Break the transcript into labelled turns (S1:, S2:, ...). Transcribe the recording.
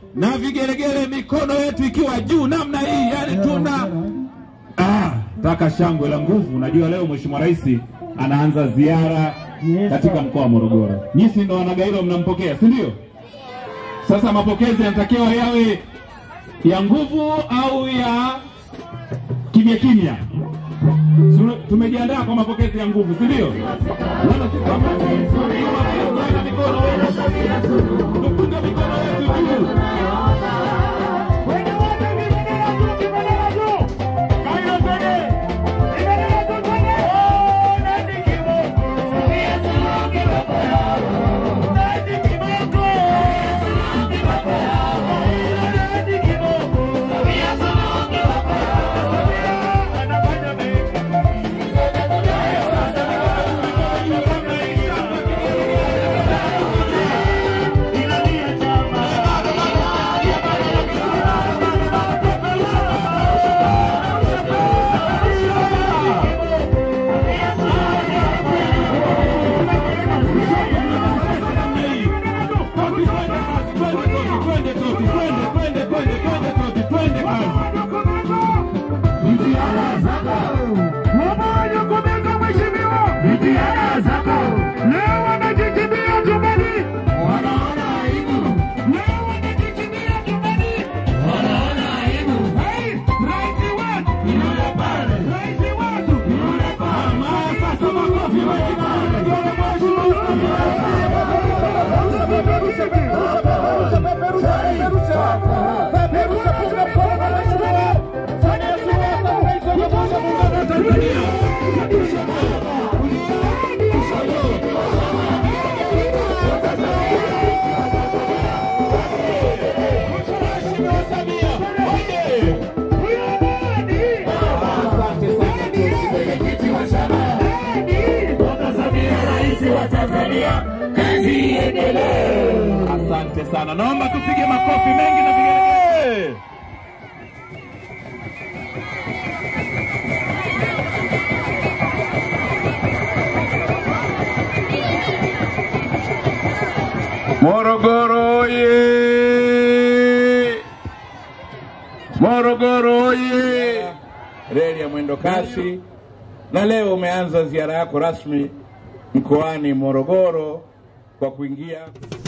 S1: na vigelegele, mikono yetu ikiwa juu namna hii, yani tuna ah, taka shangwe la nguvu. Unajua leo Mheshimiwa Rais anaanza ziara katika mkoa wa Morogoro. Nyinyi ndo wanagairo mnampokea, si ndio? Sasa mapokezi yanatakiwa yawe ya nguvu au ya kimya kimya? Su- Tumejiandaa kwa mapokezi ya nguvu, si ndio? Wana sisi hapa, tunapunga mikono tupunge mikono yetu juu.
S2: Leo wanajikimbia tumbani, wanaona aibu. Leo wanajikimbia tumbani, wanaona aibu. Hey, rais wetu yule pale, rais wetu yule pale. Sasa makofi mengi pale. Yule
S1: Asante sana, naomba tupige makofi mengi na vigelegele. Morogoro oye! Morogoro oye! Reli ya mwendo kasi, na leo umeanza ziara yako rasmi mkoani Morogoro kwa kuingia